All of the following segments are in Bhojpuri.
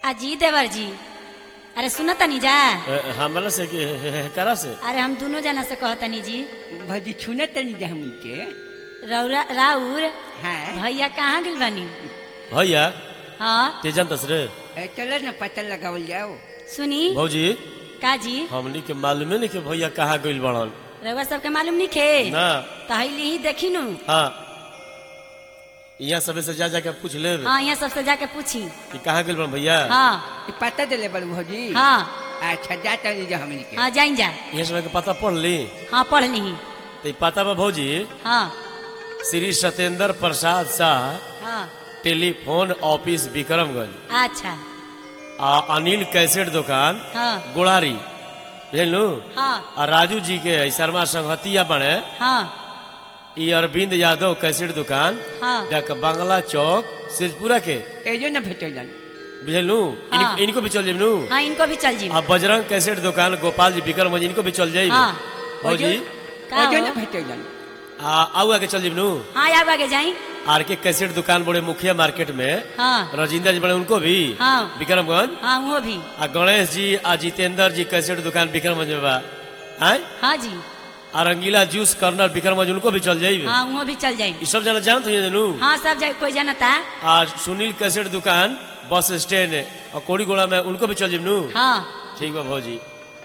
अजी देवर जी अरे सुनो तनी जा ए, हमरा से कि करा से अरे हम दोनों जना से कहतनी जी भौजी छूने तनी जा हम उनके रौरा राउर हाँ भैया कहाँ गिल बनी भैया हाँ ते जानतस रे ए, चलो ना पता लगावल जाओ सुनी भौजी का जी हमनी के मालूमे नहीं कि भैया कहाँ गइल बड़न रउआ सबके मालूम नहीं खे ना तहली ही देखी नु हाँ यहाँ सबे से जा जाके पूछ ले हाँ यहाँ सबसे जाके पूछी कि कहाँ गइल बड़न भैया हाँ ई पता दिले बड़ू भौजी हाँ अच्छा जा तनी जा हमनी के हाँ जाइन जा यहाँ समय के पता पढ़ ली हाँ पढ़ ली तो ई पता बा भौजी हाँ श्री सत्येंद्र प्रसाद शाह हाँ टेलीफोन ऑफिस विक्रमगंज अच्छा आ अनिल कैसेट दुकान हाँ गोड़ारी बुझलू हाँ आ राजू जी के है शर्मा संगतिया बने हाँ ई अरविंद यादव कैसेट दुकान हाँ जाके बांग्ला चौक सिरपुरा के एजो ना भेटलन बुझलू हाँ। इनको भी चल जेबनू हाँ इनको भी चल जी आ बजरंग कैसेट दुकान गोपाल जी विक्रमगंज इनको भी चल जाइए हाँ भौजी का एजो हो? ना भेटलन आ आऊ आगे चल जेबनू हाँ आगे आगे जाई आर के कैसेट दुकान बड़े मुखिया मार्केट में हाँ राजिंदर जी बड़े उनको भी हाँ विक्रमगंज हाँ वो भी आ गणेश जी आ जितेंद्र जी कैसेट दुकान विक्रमगंज में बा आय हाँ जी आ रंगीला जूस कर्नर विक्रमगंज उनको भी चल जाइए हाँ वो भी चल जाई ई सब जना जानत हो जनू हाँ सब जाए कोई जानता आ सुनील कैसेट दुकान बस स्टैंड और कोड़ीगोड़ा में उनको भी चल जेबनू हाँ ठीक बा भौजी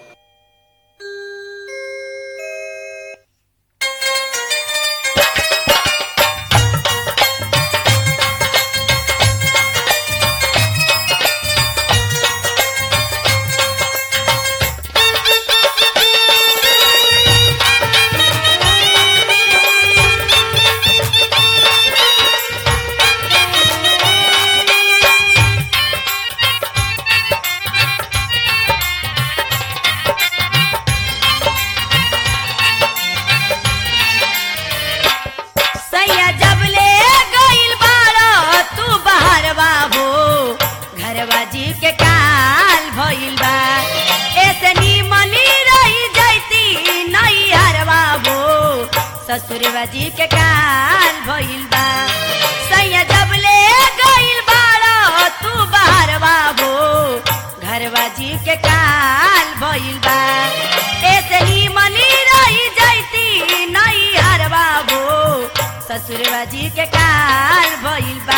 सैया जब ले गइल बाड़ो तू बाहर बाबू घरवा जी के काल भइल बा ऐसे निमनी रही जैती नहीं हर बाबू ससुरवा जी के काल भइल बा सैया जब ले गइल बाड़ो तू बाहर बाबू घरवा जी के काल भइल बा ऐसे निमनी रही जैती नहीं हर बाबू ससुरवा जी के काल भइल बा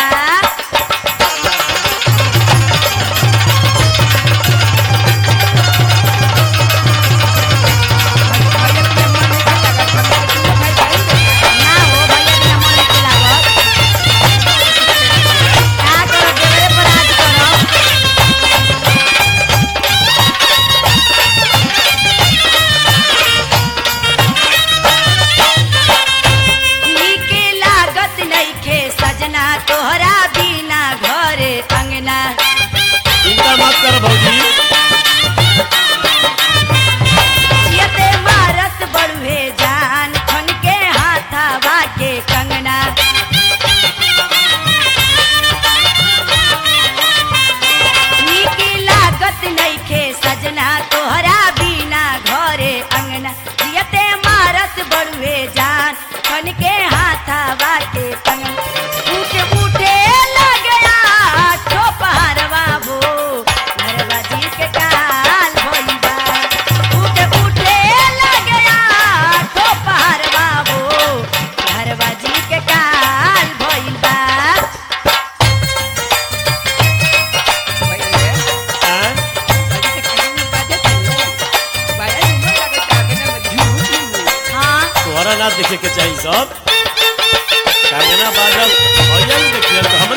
ना हो भैया बिना मन के लागत का करो देवरे पर आज करो नीके लागत नइखे सजना तोहरा बिना घरे अंगना चिंता मत कर भौजी जियते मारत बड़ुए जान खन के हाथावा के कंगना नीके लागत नइखे सजना तोहरा बिना घरे अंगना जियते मारत बड़ुए जान खन के हाथावा के कंगना उठे उठे लगया ठोपहर बाबू घरवा जी के काल भइबा उठे उठे लगया ठोपहर बाबू घरवा जी के काल भइबा भैया आय? भौजी के कान में बाजे तनी बड़ा निमन लगत आगे ना झूठ हाँ तोहरा ना देखे के चाहिए सब कंगना बाजल भैया ने देखिए तो हमरे